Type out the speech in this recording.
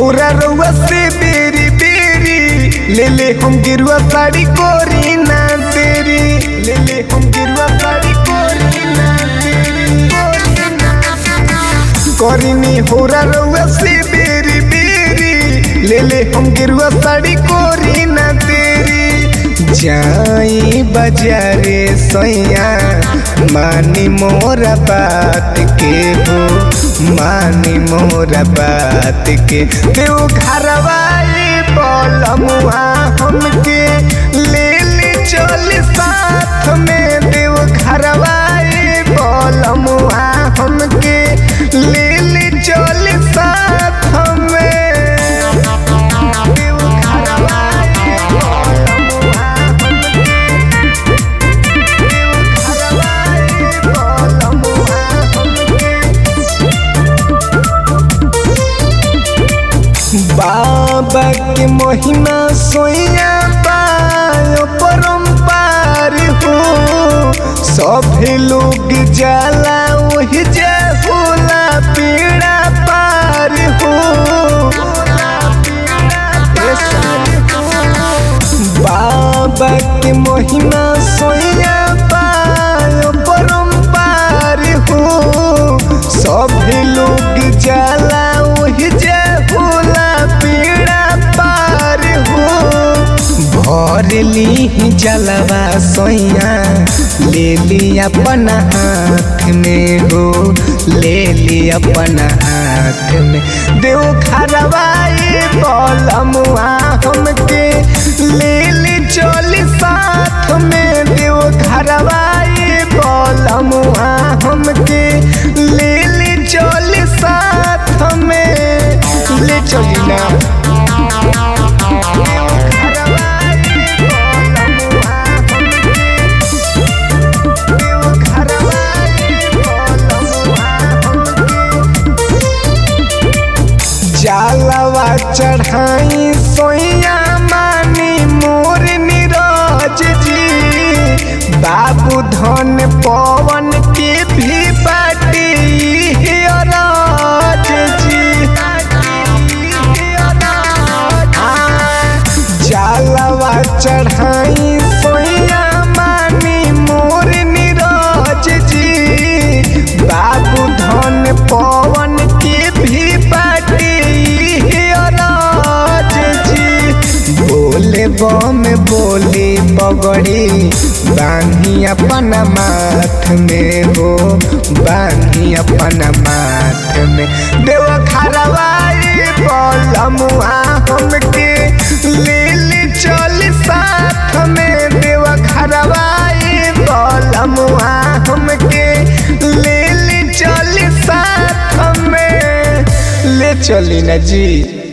होरा रउआ से बेरी बेरी ले ले हम गिरुआ साड़ी कोरी ना तेरी ले ले हम गिरुआ साड़ी कोरी ना तेरी कोरी ना करीनी होरा रउआ से बेरी बेरी ले ले हम गिरुआ साड़ी कोरी ना तेरी जाई बाजारे सैया मानी मोरा बात के हो मानी मोरा बात के देव घरवाई बलमुआ हमके ले ले चल साथ में देव घरवाई बलमुआ हमके ले ले चल साथ में देव घरवाई बलमुआ बाबा के महिमा सोया पायो परम्पार हो सभे लोग जाला वही जे होला पीड़ा पार हो बाबा के महिमा सोया पायो परम्पार हो सभे लोग जाला वही जे होला पीड़ा पार हो भर ली जलवा सोया ले ली अपना हाथ में हो ले ली अपना हाथ में देव खरवाई बलमुआ हमके ले ली चली साथ में देव घरवाई बलमुआ हमके ले ली चली साथ में ले चली ना देव घरवाई बलमुआ हमके, देव घरवाई बलमुआ हमके, जालवा चढ़ाई सोया मानी मोर नीरज जी बाबू धन पवन के भी बाटी राज जी हाँ, जालवा चढ़ाई सोया मानी मोर नीरज जी बाबू धन पवन के भी बाटी राज जी बोले बम बोली पगड़ी बांधी अपना माथ में हो बांधी अपना माथ में देव खरवाई बलमुआ हमके ले ले चल साथ में देव खरवाई बलमुआ हमके ले ले चल साथ में ले चली ना जी